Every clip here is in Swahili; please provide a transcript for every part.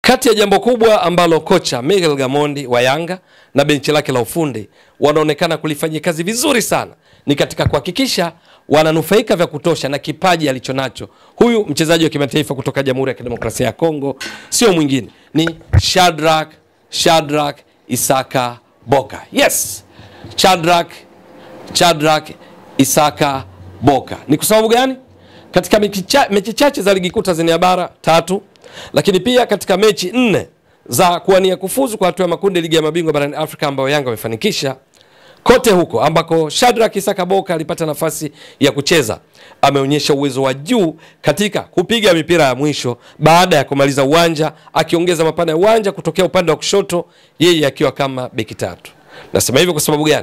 Kati ya jambo kubwa ambalo kocha Miguel Gamondi wa Yanga na benchi lake la ufundi wanaonekana kulifanyia kazi vizuri sana ni katika kuhakikisha wananufaika vya kutosha na kipaji alichonacho huyu mchezaji wa kimataifa kutoka Jamhuri ya Kidemokrasia ya Kongo, sio mwingine ni Shadrack Shadrack Isaka Boka. Yes, Shadrack Shadrack Isaka Boka. Ni kwa sababu gani? Katika mechi cha- mechi chache za ligi kuu Tanzania bara tatu, lakini pia katika mechi nne za kuwania kufuzu kwa hatua ya makundi ligi ya mabingwa barani Afrika ambayo Yanga wamefanikisha kote huko ambako Shadrack Isaka Boka alipata nafasi ya kucheza, ameonyesha uwezo wa juu katika kupiga mipira ya mwisho baada ya kumaliza uwanja, akiongeza mapana ya uwanja kutokea upande wa kushoto, yeye akiwa kama beki tatu. Nasema hivyo kwa sababu gani?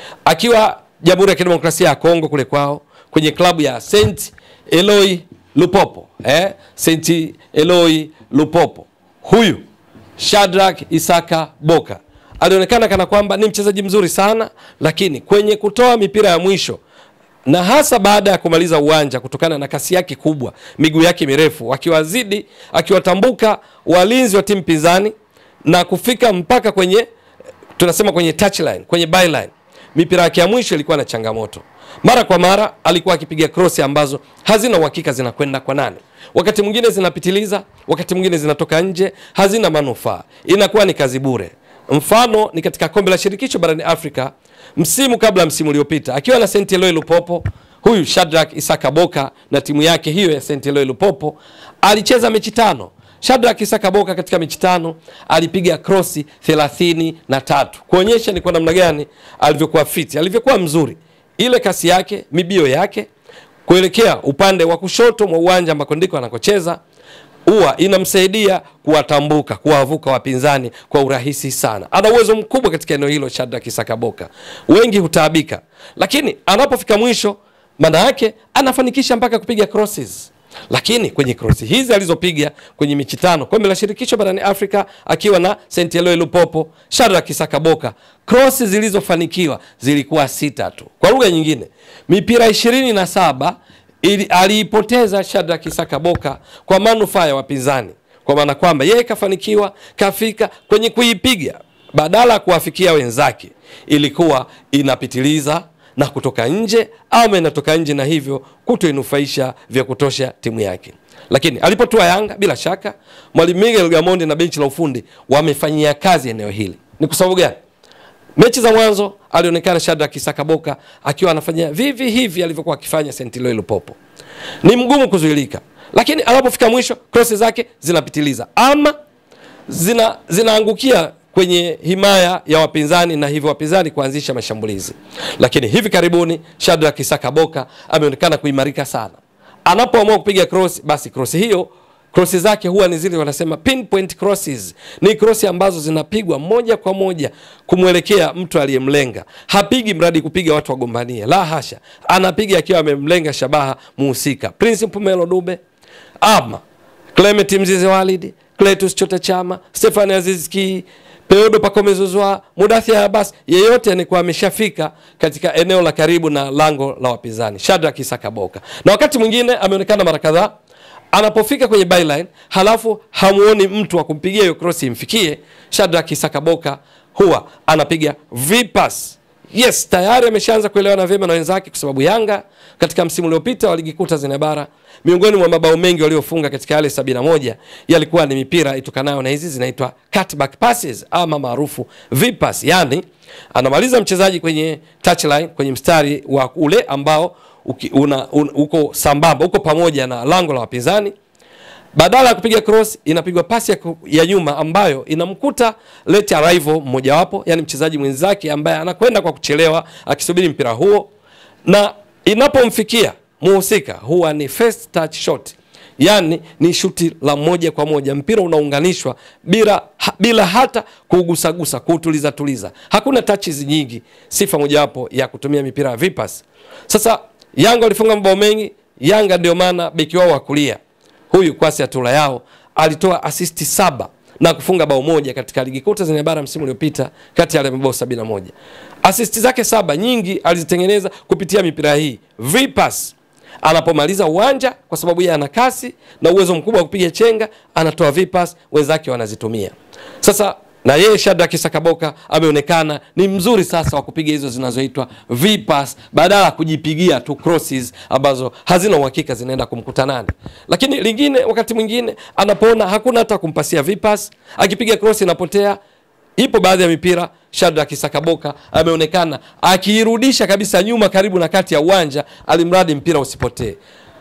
Akiwa Jamhuri ya Kidemokrasia ya Kongo kule kwao kwenye klabu ya Saint Eloi Lupopo, eh? Saint Eloi Lupopo, huyu Shadrack Isaka Boka alionekana kana kwamba ni mchezaji mzuri sana, lakini kwenye kutoa mipira ya mwisho na hasa baada ya kumaliza uwanja, kutokana na kasi yake kubwa, miguu yake mirefu, akiwazidi akiwatambuka walinzi wa timu pinzani na kufika mpaka kwenye tunasema kwenye touchline, kwenye byline, mipira yake ya mwisho ilikuwa na changamoto. Mara kwa mara alikuwa akipiga cross ambazo hazina uhakika zinakwenda kwa nani, wakati mwingine zinapitiliza, wakati mwingine zinatoka nje, hazina manufaa, inakuwa ni kazi bure. Mfano ni katika kombe la shirikisho barani Afrika msimu kabla msimu uliopita, akiwa na Saint Eloi Lupopo, huyu Shadrack Isaka Boka na timu yake hiyo ya Saint Eloi Lupopo alicheza mechi tano. Shadrack Isaka Boka katika mechi tano alipiga krosi thelathini na tatu kuonyesha ni kwa namna gani alivyokuwa fiti, alivyokuwa mzuri, ile kasi yake, mibio yake kuelekea upande wa kushoto mwa uwanja ambako ndiko anakocheza huwa inamsaidia kuwatambuka kuwavuka wapinzani kwa urahisi sana. Ana uwezo mkubwa katika eneo hilo Shadrack Isaka Boka, wengi hutaabika, lakini anapofika mwisho, maana yake anafanikisha mpaka kupiga crosses. Lakini kwenye krosi hizi alizopiga kwenye mechi tano kombe la shirikisho barani Afrika akiwa na Saint Eloi Lupopo, Shadrack Isaka Boka, krosi zilizofanikiwa zilikuwa sita tu. Kwa lugha nyingine, mipira ishirini na saba ili aliipoteza Shadrack Isaka Boka kwa manufaa ya wapinzani, kwa maana kwamba yeye kafanikiwa kafika kwenye kuipiga, badala ya kuwafikia wenzake ilikuwa inapitiliza na kutoka nje ama inatoka nje na hivyo kutoinufaisha vya kutosha timu yake. Lakini alipotua Yanga, bila shaka mwalimu Miguel Gamondi na benchi la ufundi wamefanyia kazi eneo hili. Ni kwa sababu gani? Mechi za mwanzo alionekana Shadrack Isaka Boka akiwa anafanya vivi hivi alivyokuwa akifanya Saint Eloi Lupopo, ni mgumu kuzuilika, lakini anapofika mwisho krosi zake zinapitiliza ama zina zinaangukia kwenye himaya ya wapinzani na hivyo wapinzani kuanzisha mashambulizi. Lakini hivi karibuni Shadrack Isaka Boka ameonekana kuimarika sana, anapoamua kupiga cross, basi cross hiyo krosi zake huwa ni zile wanasema pinpoint crosses. Ni krosi ambazo zinapigwa moja kwa moja kumwelekea mtu aliyemlenga. Hapigi mradi kupiga watu wagombanie, la hasha, anapiga akiwa amemlenga shabaha muhusika, Prince Mpumelo Dube ama Clement Mzize Walid, Cletus Chota Chama, Stefani Aziz Ki, Peodo Pacome Zouzoua, Mudathir Abbas, yeyote anikuwa ameshafika katika eneo la karibu na lango la wapinzani, Shadrack Isaka Boka. Na wakati mwingine ameonekana mara kadhaa anapofika kwenye byline halafu hamuoni mtu wa kumpigia hiyo cross imfikie, Shadrack Isaka Boka huwa anapiga vipas. Yes, tayari ameshaanza kuelewana vyema na wenzake, kwa sababu Yanga katika msimu uliopita wa ligi kuu Tanzania bara, miongoni mwa mabao mengi waliofunga katika yale 71 yalikuwa ni mipira itokanayo na hizi zinaitwa cutback passes ama maarufu vipas, yani anamaliza mchezaji kwenye touchline, kwenye mstari wa ule ambao uki, una, un, uko sambamba uko pamoja na lango la wapinzani badala ya kupiga cross inapigwa pasi ya, ku- ya nyuma ambayo inamkuta late arrival mmojawapo, yani mchezaji mwenzake ambaye anakwenda kwa kuchelewa akisubiri mpira huo, na inapomfikia muhusika huwa ni first touch shot, yani ni shuti la moja kwa moja, mpira unaunganishwa bila, ha, bila hata kuugusagusa kuutuliza tuliza, hakuna touches nyingi, sifa mojawapo ya kutumia mipira ya vipas. Sasa Yanga walifunga mabao mengi. Yanga ndio maana beki wao wa kulia huyu Kwasi Atula yao alitoa asisti saba na kufunga bao moja katika ligi kuu Tanzania bara msimu uliopita kati ya yale mabao 71. Asisti zake saba nyingi alizitengeneza kupitia mipira hii vipas. anapomaliza uwanja, kwa sababu yeye ana kasi na uwezo mkubwa wa kupiga chenga, anatoa vipas, wenzake wanazitumia. Sasa na yeye Shadrack Sakaboka ameonekana ni mzuri sasa wa kupiga hizo zinazoitwa vipas badala ya kujipigia tu crosses ambazo hazina uhakika zinaenda kumkuta nani. Lakini lingine, wakati mwingine anapoona hakuna hata kumpasia vipas, akipiga cross inapotea. Ipo baadhi ya mipira Shadrack Sakaboka ameonekana akiirudisha kabisa nyuma karibu na kati ya uwanja, alimradi mpira usipotee.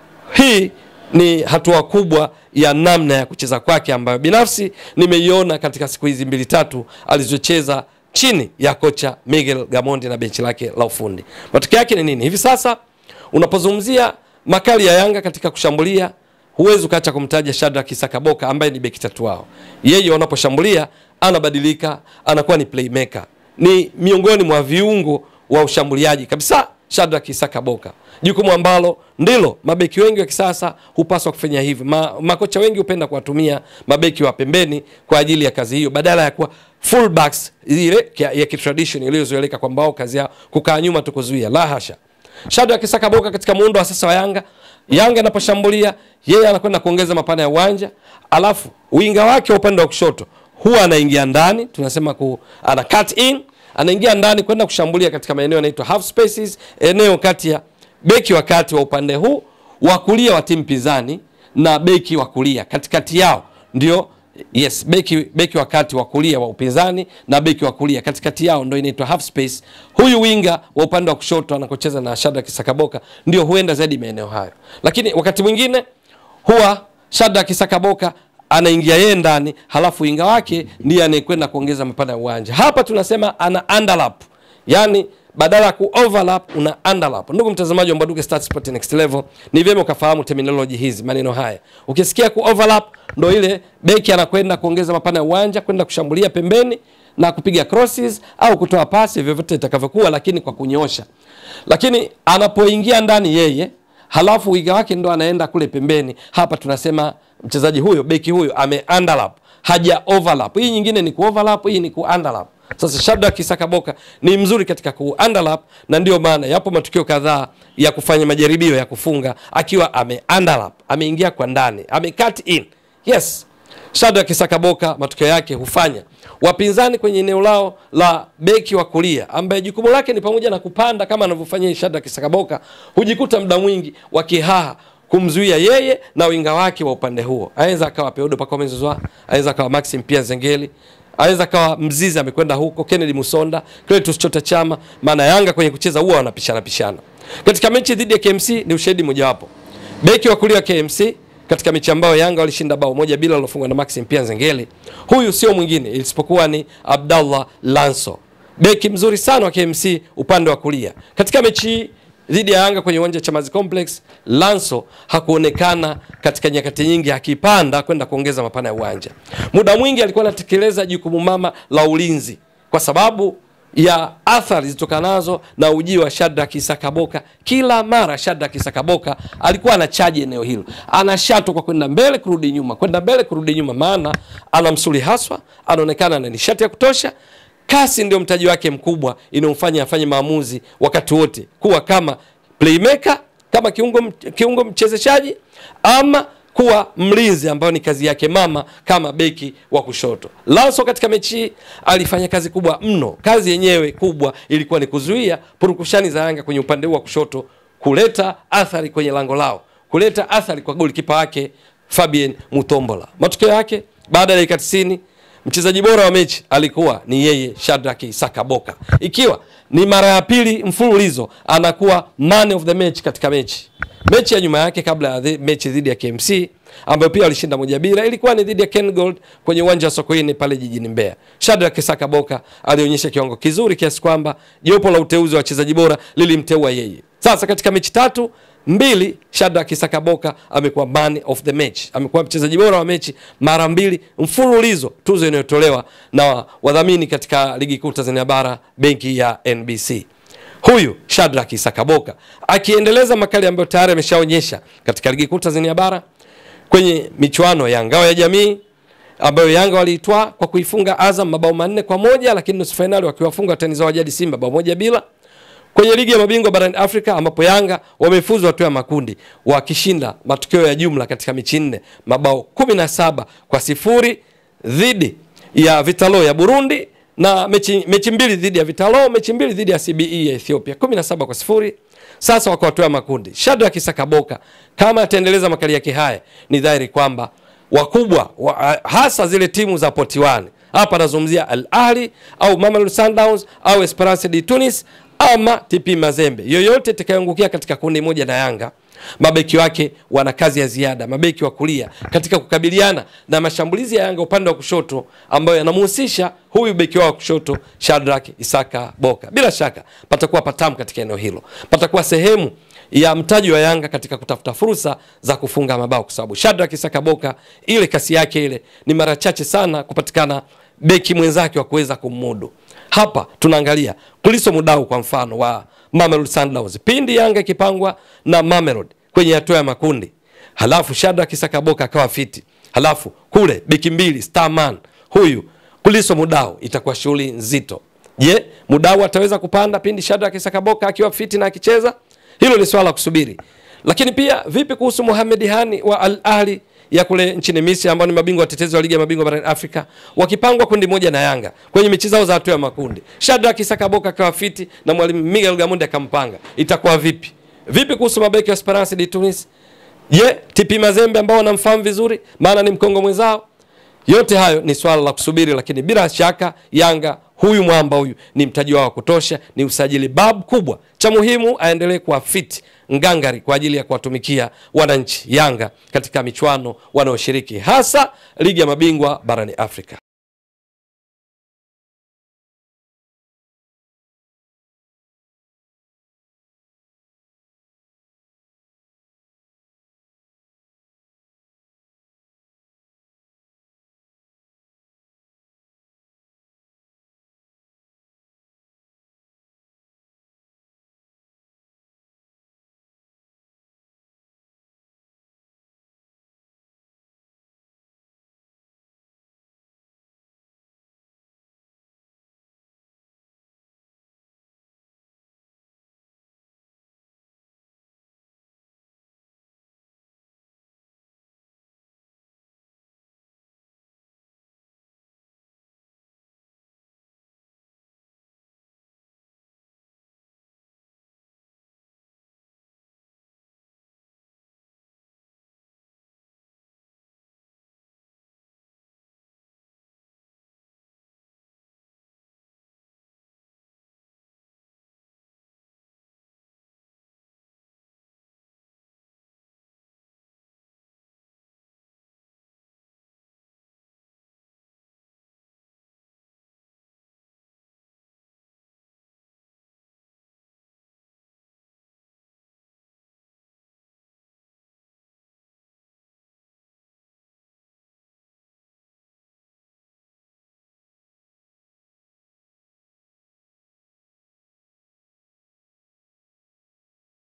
Hii ni hatua kubwa ya namna ya kucheza kwake ambayo binafsi nimeiona katika siku hizi mbili tatu alizocheza chini ya kocha Miguel Gamondi na benchi lake la ufundi. Matokeo yake ni nini? Hivi sasa unapozungumzia makali ya Yanga katika kushambulia, huwezi ukaacha kumtaja Shadrack Sakaboka ambaye ni beki tatu wao. Yeye wanaposhambulia anabadilika, anakuwa ni playmaker, ni miongoni mwa viungo wa ushambuliaji kabisa. Shadrack Sakaboka, jukumu ambalo ndilo mabeki wengi wa kisasa hupaswa kufanya hivi. Ma, makocha wengi hupenda kuwatumia mabeki wa pembeni kwa ajili ya kazi hiyo badala ya kuwa fullbacks ile ya, ya kitradition iliyozoeleka kwamba wao kazi yao kukaa nyuma tu kuzuia. La hasha. Shadrack Sakaboka katika muundo wa sasa wa Yanga, Yanga anaposhambulia yeye anakwenda kuongeza mapana ya uwanja, alafu winga wake wa upande wa kushoto huwa anaingia ndani, tunasema ku, ana cut in anaingia ndani kwenda kushambulia katika maeneo yanaitwa half spaces, eneo kati ya beki wa kati wa upande huu wa kulia wa timu pinzani na beki wa kulia katikati yao, ndio yes, beki beki wa kati wa kulia wa upinzani na beki wa kulia katikati yao ndio inaitwa half space. Huyu winga wa upande wa kushoto anakocheza na Shadrack Sakaboka ndio huenda zaidi maeneo hayo, lakini wakati mwingine huwa Shadrack Sakaboka anaingia yeye ndani, halafu winga wake ndiye anayekwenda kuongeza mapana ya uwanja. Hapa tunasema ana underlap, yani badala ya ku overlap una underlap. Ndugu mtazamaji wa Mbwaduke Stats Sport Next Level, ni vyema ukafahamu terminology hizi, maneno haya. Ukisikia ku overlap, ndo ile beki anakwenda kuongeza mapana ya uwanja, kwenda kushambulia pembeni na kupiga crosses au kutoa pasi, vyovyote itakavyokuwa, lakini kwa kunyosha. Lakini anapoingia ndani yeye halafu wiga wake ndo anaenda kule pembeni. Hapa tunasema mchezaji huyo beki huyo ame underlap, haja overlap. Hii nyingine ni ku overlap, hii ni ku underlap. Sasa Shadrack Sakaboka ni mzuri katika ku underlap, na ndio maana yapo matukio kadhaa ya kufanya majaribio ya kufunga akiwa ame underlap, ameingia kwa ndani, ame cut in. Yes, Shadrack Sakaboka matokeo yake hufanya wapinzani kwenye eneo lao la beki wa kulia ambaye jukumu lake ni pamoja na kupanda kama anavyofanya Shadrack Sakaboka, hujikuta muda mwingi wakihaha kumzuia yeye na winga wake wa upande huo. Aweza akawa Peodo Pacome Zouzoua, aweza akawa Maxim Pia Zengeli, aweza akawa Mzizi amekwenda huko, Kennedy Musonda, Cletus Chota Chama. Maana Yanga kwenye kucheza huwa wanapishana pishana. Katika mechi dhidi ya KMC ni ushahidi mojawapo, beki wa kulia wa KMC katika mechi ambayo Yanga walishinda bao moja bila lilofungwa na Maxim Pia Zengeli, huyu sio mwingine isipokuwa ni Abdallah Lanso, beki mzuri sana wa KMC upande wa kulia. Katika mechi hii dhidi ya Yanga kwenye uwanja wa Chamazi Complex, Lanso hakuonekana katika nyakati nyingi akipanda kwenda kuongeza mapana ya uwanja. Muda mwingi alikuwa anatekeleza jukumu mama la ulinzi kwa sababu ya athari zitokanazo na ujio wa Shadrack Sakaboka. Kila mara Shadrack Sakaboka alikuwa anachaji eneo hilo, anashato kwa kwenda mbele kurudi nyuma, kwenda mbele kurudi nyuma, maana ana msuli haswa, anaonekana na nishati ya kutosha. Kasi ndio mtaji wake mkubwa inayomfanya afanye maamuzi wakati wote, kuwa kama playmaker, kama kiungo, kiungo mchezeshaji ama kuwa mlinzi ambayo ni kazi yake mama kama beki wa kushoto. Lanso katika mechi hii alifanya kazi kubwa mno. Kazi yenyewe kubwa ilikuwa ni kuzuia purukushani za Yanga kwenye upande huu wa kushoto, kuleta athari kwenye lango lao, kuleta athari kwa golikipa wake Fabien Mutombola. Matokeo yake baada ya dakika 90 mchezaji bora wa mechi alikuwa ni yeye Shadrack Sakaboka, ikiwa ni mara ya pili mfululizo anakuwa man of the match katika mechi. Mechi ya nyuma yake kabla ya mechi dhidi ya KMC ambayo pia walishinda moja bila, ilikuwa ni dhidi ya Ken Gold kwenye uwanja wa Sokoine pale jijini Mbeya. Shadrack Sakaboka alionyesha kiwango kizuri kiasi kwamba jopo la uteuzi wa wachezaji bora lilimteua yeye. Sasa katika mechi tatu mbili Shadrack Sakaboka amekuwa man of the match, amekuwa mchezaji bora wa mechi mara mbili mfululizo, tuzo inayotolewa na wadhamini katika ligi kuu Tanzania bara, benki ya NBC. Huyu Shadrack Sakaboka akiendeleza makali ambayo tayari ameshaonyesha katika ligi kuu Tanzania bara kwenye michuano ya ngao ya jamii ambayo Yanga waliitwaa kwa kuifunga Azam mabao manne kwa moja, lakini nusu fainali wakiwafunga watani zao wa jadi Simba bao moja bila kwenye ligi ya mabingwa barani Afrika ambapo Yanga wamefuzu hatua ya makundi wakishinda matokeo ya jumla katika mechi nne mabao 17 kwa sifuri dhidi ya Vitalo ya Burundi na mechi, mechi mbili dhidi ya Vitalo, mechi mbili dhidi ya CBE ya Ethiopia 17 kwa sifuri. Sasa wako hatua ya makundi. Shadrack Sakaboka kama ataendeleza makali yake haya, ni dhahiri kwamba wakubwa wa, hasa zile timu za poti 1 hapa nazungumzia Al Ahli au Mamelodi Sundowns au Esperance de Tunis ama TP Mazembe, yoyote itakayoangukia katika kundi moja na Yanga, mabeki wake wana kazi ya ziada, mabeki wa kulia katika kukabiliana na mashambulizi ya Yanga upande wa kushoto ambayo yanamhusisha huyu beki wao wa kushoto Shadrack Isaka Boka. Bila shaka patakuwa patamu katika eneo hilo, patakuwa sehemu ya mtaji wa Yanga katika kutafuta fursa za kufunga mabao, kwa sababu Shadrack Isaka Boka ile kasi yake ile ni mara chache sana kupatikana beki mwenzake wa kuweza kummudu. Hapa tunaangalia Kuliso Mudau kwa mfano wa Mamelodi Sundowns, pindi Yanga ikipangwa na Mamelodi kwenye hatua ya makundi, halafu Shadrack Isaka Boka akawa fiti, halafu kule beki mbili Starman huyu Kuliso Mudau, itakuwa shughuli nzito. Je, Mudau ataweza kupanda pindi Shadrack Isaka Boka akiwa fiti na akicheza? Hilo ni swala la kusubiri. Lakini pia vipi kuhusu Mohamed Hani wa Al Ahli ya kule nchini Misri ambao ni mabingwa watetezi wa ligi ya mabingwa barani Afrika wakipangwa kundi moja na Yanga kwenye mechi zao za hatua ya makundi. Shadrack Isaka Boka akawa fiti na mwalimu Miguel Gamondi akampanga. Itakuwa vipi? Vipi kuhusu mabeki wa Esperance de Tunis? Je, TP Mazembe ambao wanamfahamu vizuri maana ni mkongo mwenzao? Yote hayo ni swala la kusubiri, lakini bila shaka Yanga huyu mwamba huyu ni mtaji wao wa kutosha, ni usajili bab kubwa. Cha muhimu aendelee kuwa fit ngangari kwa ajili ya kuwatumikia wananchi Yanga katika michuano wanaoshiriki hasa ligi ya mabingwa barani Afrika.